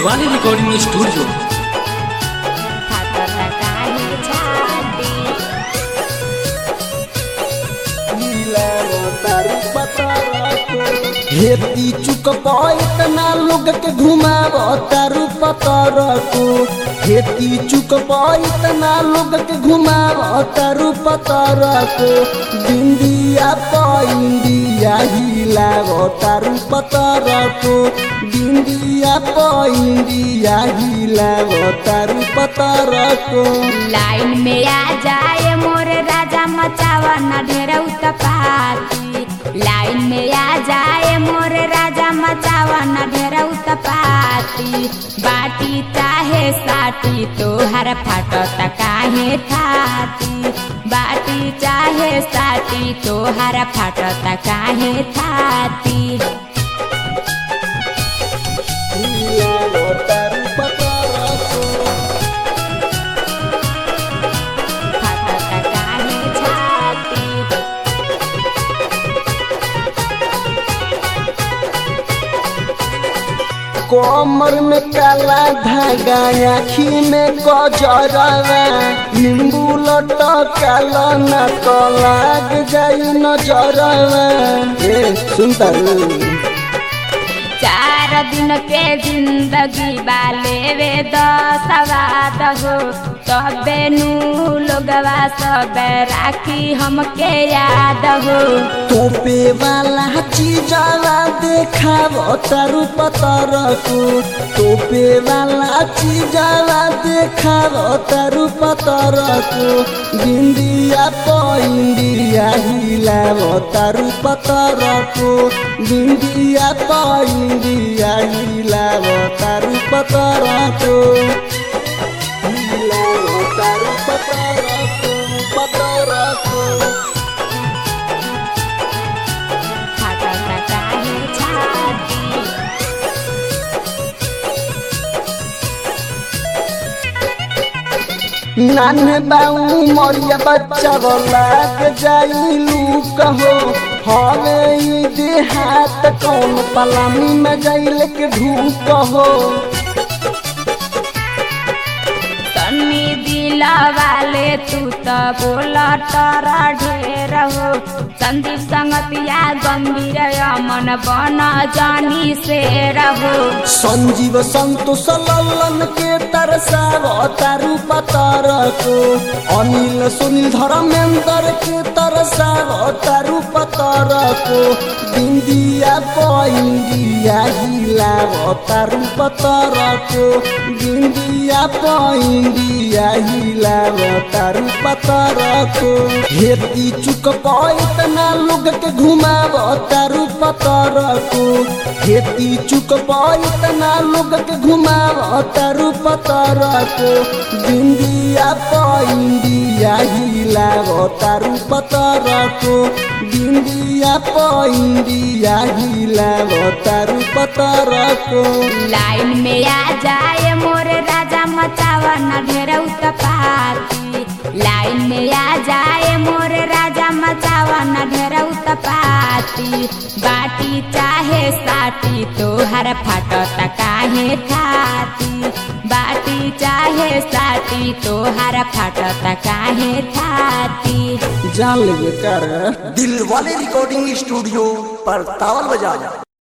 Dilwale recording studio फाटत काहे छाती हेती चुक इतना लोग के घुमाव तारू पतर को हेती चुक इतना लोग के घुमाव तारू पतर को बिंदिया इंडिया हिलाव तारू पतर को बिंदिया इंडिया हिलाव तारू पतर को लाइन में आ जाए मोरे राजा मचावा न ढेर उत्पाती लाइन में आ जाए मोरे राजा मचावा न ढेर उत्पाती बाटी चाहे साटी तोहर फाटत काहे थाती बाटी चाहे साटी तोहर फाटत काहे थाती हिलाव तारू पतर को फाटत काहे छाती कमर में काला धागा आखी में गजरवा नींबू लटकल न तो लाग जाई नजरवा ए सुनता चार दिन के जिंदगी बाले वे दसवाद हो तबे नू लोगवा सब राखी हमके याद हो तोपे वाला चीजवा देखाव तारू पतर को तोपे वाला चीजवा देखाव तारू पतर को बिंदिया इंडिया हिलाव तारू पतर को बिंदिया इंडिया हिलाव तारू पतर को हिलाव तारू पतर को पतर को फाटत काहे छाती नाने बाऊ मरिया बच्चा लाग जाइलू कहो हवे ई देहात कौन पलानी में जाइल के ढूक हो तन्नी दिल वाले तू तो बोल तोरा ढेर हो संदीप संगतिया गंभीर मन बन जानी से रहो संजीव संतोष लल्लन के तरसाव तारू पतर को अनिल सुनील धर्मेंद्र के तरसाव तारू पतर को बिंदिया इंडिया हिलाव तारू पतर को बिंदिया इंडिया हिलाव तारू पतर को हेती चुक इतना लोग के घुमाव तारू पतर को हेती चुक इतना लोग के घुमाव तारू पतर को बिंदिया इंडिया हिलाव तारू पतर को बिंदिया इंडिया हिलाव तारू पतर को लाइन में आ जाए मोरे राजा मचावा न ढेर उत्पाती लाइन में आ जाए मोरे राजा मचावा न ढेर उत्पाती बाटी चाहे साटी तोहर फाटत काहे थाती बाटी चाहे साटी तोहर फाटत काहे थाती जान लेगे कर दिल वाले रिकॉर्डिंग स्टूडियो पर तावल बजा